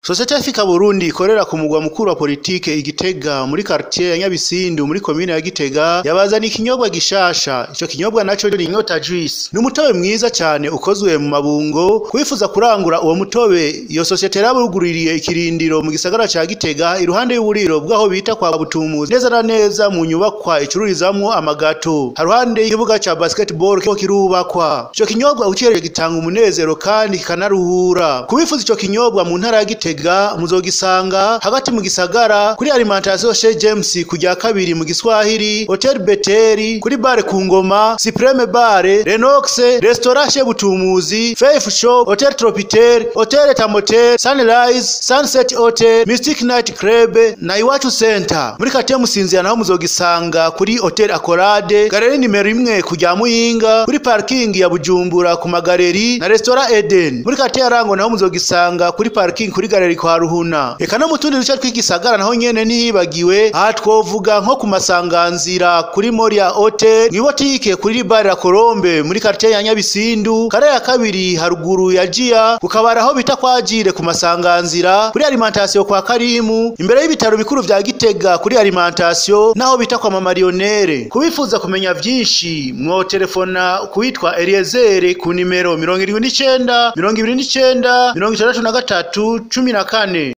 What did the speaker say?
Sosiyete Afrika Burundi ikorera ku mugwa mukuru wa politike Igitega muri quartier ya Nyabisindu muri komine ya Gitega yabazaniye ikinyobwa gishasha ico kinyobwa naco ni inyota juice ni umutobe mwiza cyane ukozwe mu mabungo kwifuza kurangura uwo mutobe iyo sosiyete yarabuguririye ikirindiro mu gisagara ca Gitega iruhande y'uburiro bwaho bita kwa Butumuzi neza na neza mu nyubakwa icururizamwo amagato haruhande y'ikibuga ca basketball ko kirubakwa ico kinyobwa ukihereje gitanga umunezero kandi kikanaruhura kubifuza ico kinyobwa mu ntara ya Gitega muzogisanga hagati mu gisagara kuri alimentation chez James kujya kabiri mu Giswahili Hotel Beteri kuri bare ku ngoma Supreme Bare Renox Restaurant chez Butumuzi Faith Shop Hotel Tropitel Hotel Tamotel Sunrise Sunset Hotel Mystic Night Club na Iwacu Center muri kate musinzira naho muzogisanga kuri Hotel Accolade galeri nimero imwe kujya Muyinga kuri parking ya Bujumbura ku magaleri na Restaurant Eden muri kate ya Rango naho muzogisanga kuri parking kuri galeri kwa Ruhuna eka no mu tundi duce tw'igisagara naho nyene ntihibagiwe aha twovuga nko ku masanganzira kuri Moria Hotel mw'ibotike kuri bare la Colombe muri quartier ya Nyabisindu kare ya kabiri haruguru ya Jia kukabara aho bita kwa Jire ku masanganzira kuri alimentation kwa Karimu imbere y'ibitaro bikuru vya Gitega kuri alimentation naho bita kwa Mama Lionere kubifuza kumenya vyinshi mwo telefona kuwitwa Eliezer ku nimero 79 29 63 14